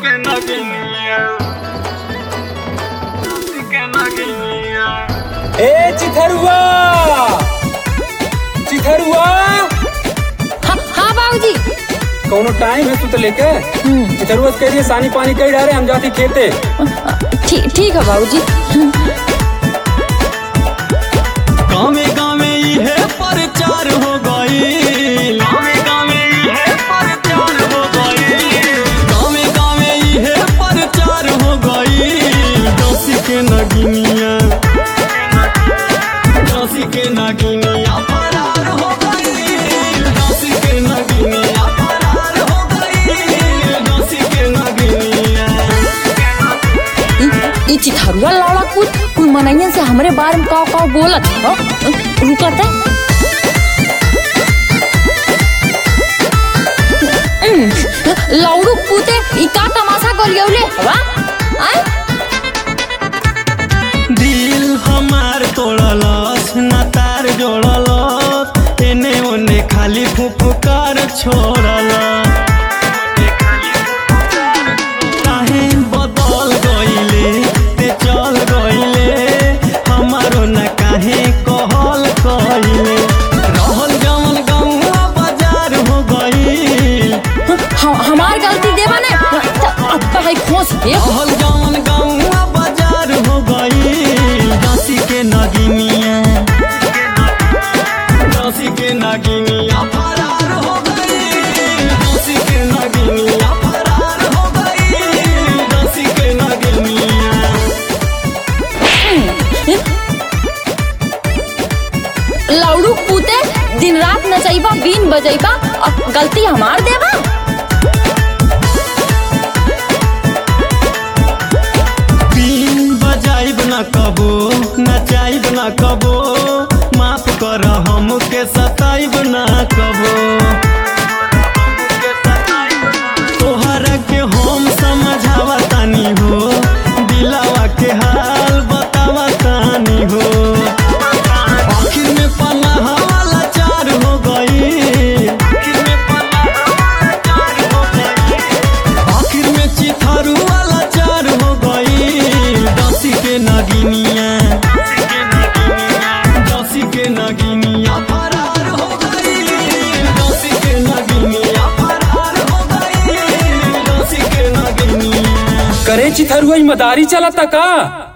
que no quería. Que no quería. ए चिथरुआ चिथरुआ हाँ हाँ बाबूजी कौनो टाइम है तू तो लेके चिथरुआ से कहिए सानी पानी कही डाले हम जाती खेते ठीक ठीक है बाबूजी गावे गावे ये प्रचार हो गई गावे गावे ये प्रचार हो गई गावे गावे ये प्रचार हो गई दसी के नगिनिया दसी के नगिनिया फरार हो गई दसी के नगिनिया फरार हो गई दसी के नगिनिया ई- ई चिथरुआ लौड़ा कुछ कुल मनैयन से हमरे बारे में काव काव बोलत हो रुकत है लौड़ू पूते ई का तमाशा करियौले हवा आय दिल हमार तोड़लस ना तार जोड़लस एने ओने खाली फुफकार छोड़ल काहे बदल गइले ते चल गइले हमारो ना काहे कहल कइले रहल जवन गौआ बाजार हो गइल हम हमार गलती देवा ने अब तो है खोस दे रहल जवन गौआ बाजार हो गइल दसी के नगिनिया दसी के नगिनिया फरार हो गइल दसी के नगिनिया फरार हो गइल दसी के नगिनिया लौड़ू पूते दिन रात नचैबा बीन बजैबा अब गलती हमार देवा बीन बजाइब न कबो नचाइब न कबो माफ कर हमके सताइब न कबो तोहरा के हम समझावा तानी हो दिलावा के हाल बतावा तानी हो आखिर में पन्ना वाला चार हो गई आखिर में पन्ना वाला चार हो गई आखिर में चिथारू वाला चार हो गई दसी के नगिनिया दसी के नगिनिया फरार हो गई दसी के नगिनिया फरार हो गई दसी के नगिनिया करे चिथरुआ ई मदारी चलता का